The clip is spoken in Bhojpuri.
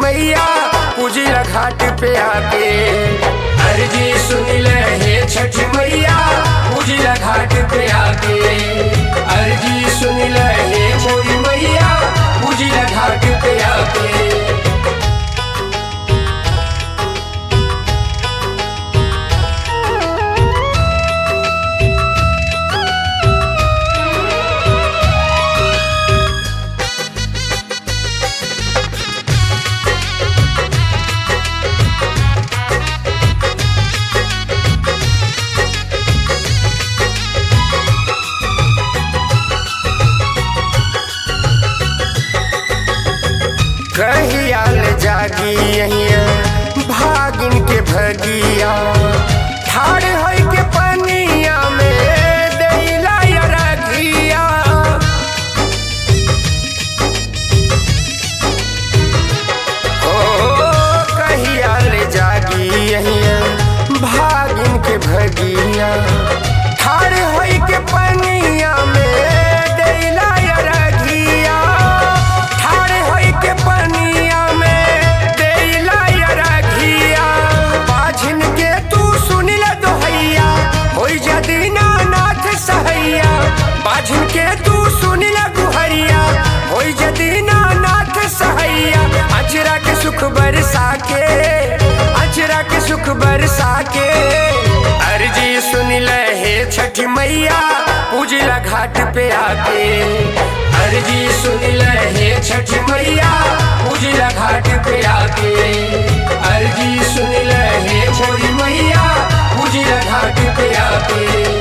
मैया पूजिला घाट पे आके अर्जी सुन ले हे छठ मैया पूजिला घाट पे आके अर्जी सुन ले हे मोरी मैया पूजिला घाट पे आके कहियाल जागी यहिया भागिन के भगिया ठाड़ है के पनिया में देला यरगिया ओ कहियाल जागी यहिया भागिन के भगिया ठाड़ है के पनिया में देला यरगिया ठाड़ है के पनिया में देला यरगिया बाझिन के तू सुन ले दोहैया होई जदी नाथ सहैया बाझिन के तू सुन ले गुहरिया होई जदी नाथ सहैया अचरा के सुख बरसा के अचरा के सुख बरसा के अर्जी सुन ले हे छठी मैया पूजिला घाट पे आके अर्जी सुन ले हे छठी मैया पूजिला घाट पे आके अर्जी सुन ले हे मोरी मैया पूजिला घाट पे आके